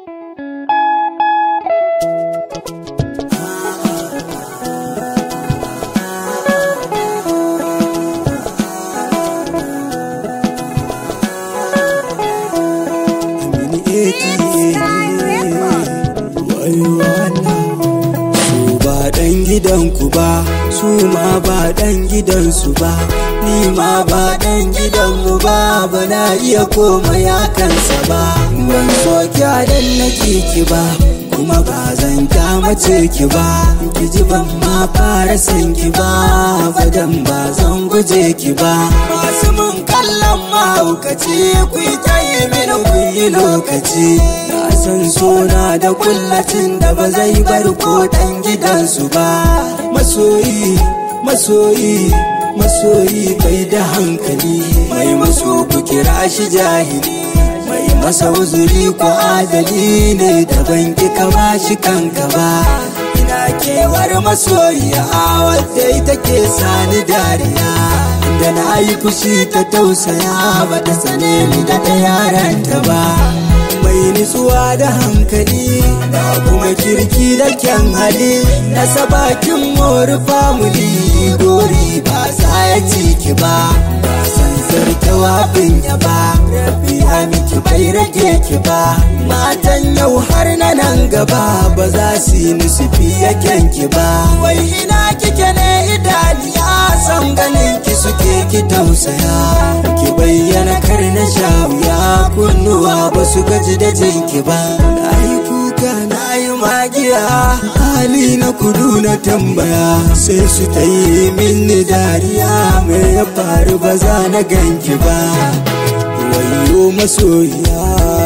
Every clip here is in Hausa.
Su ba ɗan gidanku ba, su ma ba ɗan gidansu ba, ni ma ba ɗan gidanmu ba, ba na iya komai a kansa ba. Ban so kyadan na ki ba, kuma ba zan kyamace ki ba, ki ji ban ma fara san ki ba, fadan ba zan guje ki ba. Masu mun kallon mahaukaci, ku yi ta yi mini ku yi lokaci. Na san sona da kullacin da ba zai bar ko ɗan gidansu ba. Masoyi, masoyi, masoyi bai da hankali, mai maso ku kira shi jahili. Mai masa uzuri ko adali ne daban ki kama shi kanka ba. Ina kewar masoyiya wadda ita ke sani dariya. Da na yi fushi ta tausaya ba ta sane ni da ta yaranta ba. mai nutsuwa da hankali da kuma kirki da kyan hali na sabakin mori family gori ba za ya ciki ba ba san zarta wafin ya ba rabi miki bai rage ki ba matan yau har na nan gaba ba za su yi musu fiye kyanki ba wai ina kike ne idaniya san ganin ki suke ki tausaya ki bayyana kar na sha wuya kunnuwa ba su gaji da jinki ba na yi kuka na yi magiya hali na kudu na tambaya sai su ta yi mini dariya me ya faru ba za na ganki ba wayo masoyiya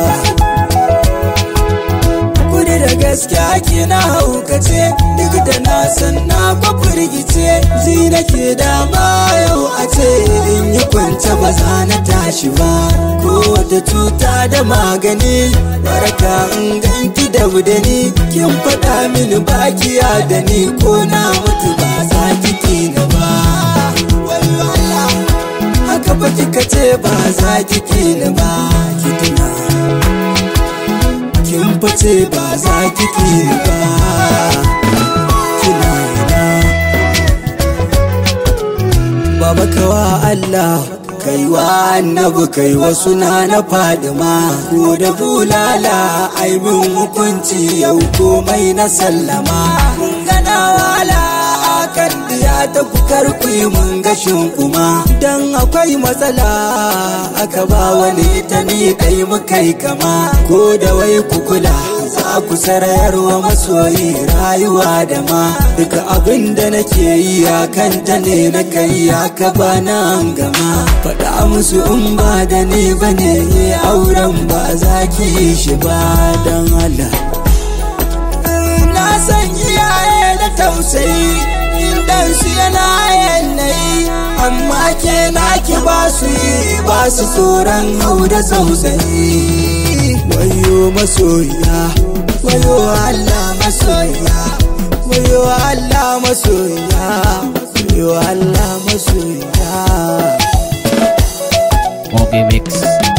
kudi da gaskiya ke na haukace duk da na san na kwafirgice ji nake dama yau a ce in yi kwance ba za na tashi ba ko wata cuta da magani baraka in ganki da ni kin faɗa mini bakiya da ni ko na mutu ba za ki tina ba haka ba kika ce ba za ki tina ba ki tuna kin fice ba za ki ki ba kina ina baba kawa Allah kaiwa annabi kai wasu na na fadima ko da bulala ai min hukunci yau komai na sallama mun gana wala kan diya ta kukar ku yi mun gashin kuma dan akwai matsala aka ba wani ta ni kai mu kai kama ko da wai ku kula za ku sarayarwa masoyi rayuwa da ma duka abin da nake yi a kanta ne na kai aka ba nan gama faɗa musu in ba da ni ba ne auren ba za ki yi shi ba don Allah na san iyaye da tausayi dan su yana yanayi amma ke naki ba su yi ba su tsoron hau da tausayi wayo masoya wayo Allah masoya wayo Allah masoya wayo Allah masoya Mogi Mix.